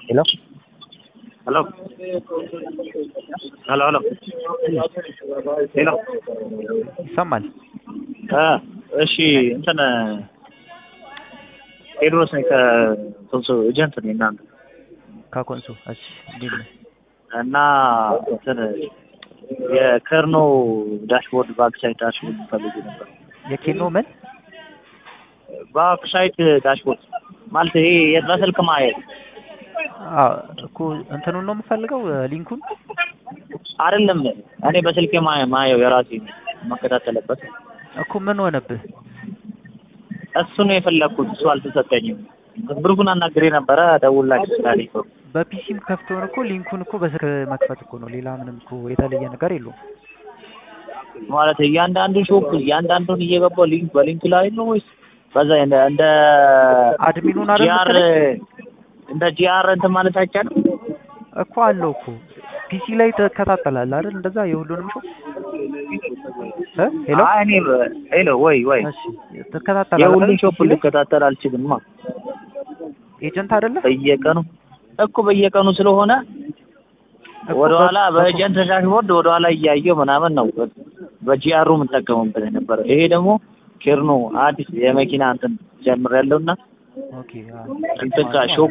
ሄሎ ሄሎ ሄሎ ሄሎ ሄሎ ይሰማል? እ እሺ እንትን ቴዎድሮስ ነኝ ከኮንሶ ኤጀንት ነኝ እናንተ ከኮንሶ እሺ፣ እንዴት ነህ? እና እንትን የከርኖ ዳሽቦርድ ባክሳይት ዳሽቦርድ ፈልጌ ነበር። የኬኖ ምን ባክሳይት ዳሽቦርድ ማለት ይሄ በስልክ ማየት አዎ እኮ እንትኑን ነው የምፈልገው ሊንኩን አይደለም። እኔ በስልኬ ማ- ማየው የራሴ የማከታተልበት እኮ ምን ሆነብህ? እሱ ነው የፈለግኩት። እሱ አልተሰጠኝም። ብሩኩን አናግሬ ነበረ ደውላችሁ ስላለኝ ነው። በፒሲም ከፍተውን እኮ ሊንኩን እኮ በስልክ መክፈት እኮ ነው። ሌላ ምንም እኮ የተለየ ነገር የለውም። ማለት እያንዳንዱ ሾፕ እያንዳንዱን እየገባው ሊንክ በሊንክ ላይ ነው ወይስ በዛ እንደ እንደ አድሚኑን አይደል ጂአር መሰለኝ? እንደ ጂአር እንትን ማለት አይቻልም? እኮ አለው እኮ ፒሲ ላይ ትከታተላለህ አይደል? እንደዛ የሁሉንም ሾው እ ሄሎ አይ እኔ ሄሎ ወይ ወይ እሺ ትከታተላለህ የሁሉን አይደል? ሾፕ ፒሲ ላይ? ልከታተል አልችልማ። ኤጀንት አይደለ? በየቀኑ እኮ በየቀኑ ስለሆነ እኮ ወደኋላ በ- በኤጀንት ዳሽቦርድ ወደኋላ እያየው ምናምን ነው በጂአሩ የምጠቀምበት የነበረ። ይሄ ደግሞ ኬርኖ አዲስ የመኪና እንትን ጀምር ያለውና ኦኬ አዎ። እንትን ጋር ሾፕ